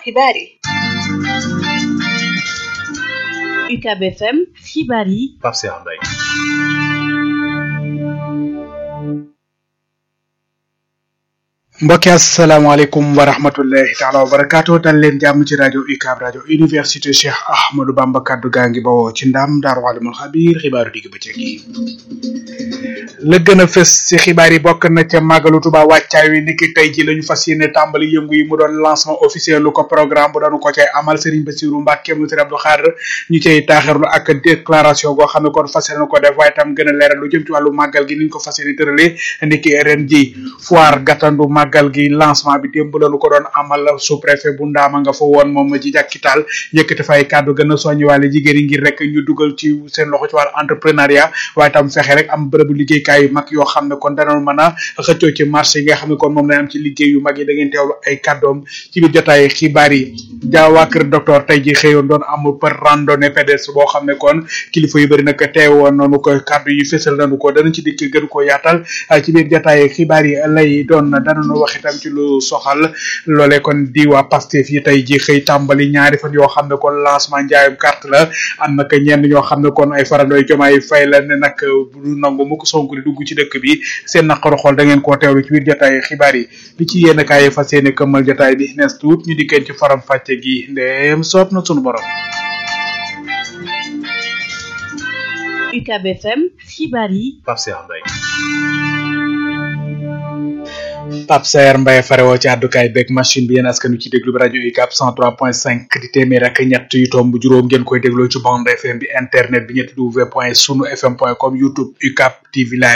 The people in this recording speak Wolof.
xibaar yi UCAB FM xibaar yi Pape Cheikh Mbaye mbokki asalaamaaleykum wa rahmatullahi taala wa barakaatu dal leen jàmm ci rajo UCAB rajo université Cheikh Ahmadou Bamba kaddu gaa ngi bawoo ci ndam daaru alimul xabiir xibaaru digg bëccëg yi la gën a fës ci xibaar yi bokk na ca màggalu Tuba wàccaay wi niki tey ji la ñu fas yéene tàmbali yëngu yi mu doon lancement officiel lu ko programme bu doon ko cay amal Serigne Bassirou Mbacke mu Serigne Abdou Khadre ñu cay taaxirlu ak déclaration goo xam ne kon fas yéene ko def waaye tam gën a leeral lu jëm ci wàllu màggal gi ni ñu ko fas yéene tëralee niki ren ji foire gàttandu màggal gi lancement bi démb lañu ko doon amal sous préfet bu ndaama nga fa woon moom ji jàkkital yëkkati fay kàddu gën a soññi wàlle jigéen yi ngir rek ñu dugal ci seen loxo ci wàllu entrepreneuriat waaye tam fexe rek am bërëbu liggéeykaay yu mag yoo xam ne kon danoon mën a xëccoo ci marché yi nga xam ne kon moom lañ am ci liggéey yu mag yi da ngeen teewlu ay kàddoom ci biir jotaay xibaar yi jaawaa kër docteur tey ji xëyoon doon amul par randonnée pédestre boo xam ne kon kilifa yu bëri nag teewoon noonu ko kàddu yi fésal nañu ko danañ ci dikk gën ko yaatal ci biir jotaay xibaar yi lay doon danañu wax itam ci lu soxal loolee kon di waa Pastef yi tey ji xëy tàmbali ñaari fan yoo xam ne kon lancement njaayum carte la am nag ñenn ñoo xam ne kon ay farandooy jomaay fay la ne nag du nangu mu ko Sonko di dugg ci dëkk bi seen naqaru xool da ngeen koo teewlu ci biir jotaay xibaar yi li ci yéen kaay fas yéene këmmal jotaay bi nees tuut ñu dikkeen ci faram fàcce gi ndeem soob na sunu borom UCAB FM xibaar yi Pape Cheikh Mbaye Pape Saer Mbaye farewoo ci àddukaay beeg machine bi yéen askan wi ci déglu bi rajo UCAB 103.5 di téeméer ak ñett yu tomb juróom ngeen koy dégloo ci bande FM bi internet bi ñetti w point sunu fm point com YouTube UCAB TV live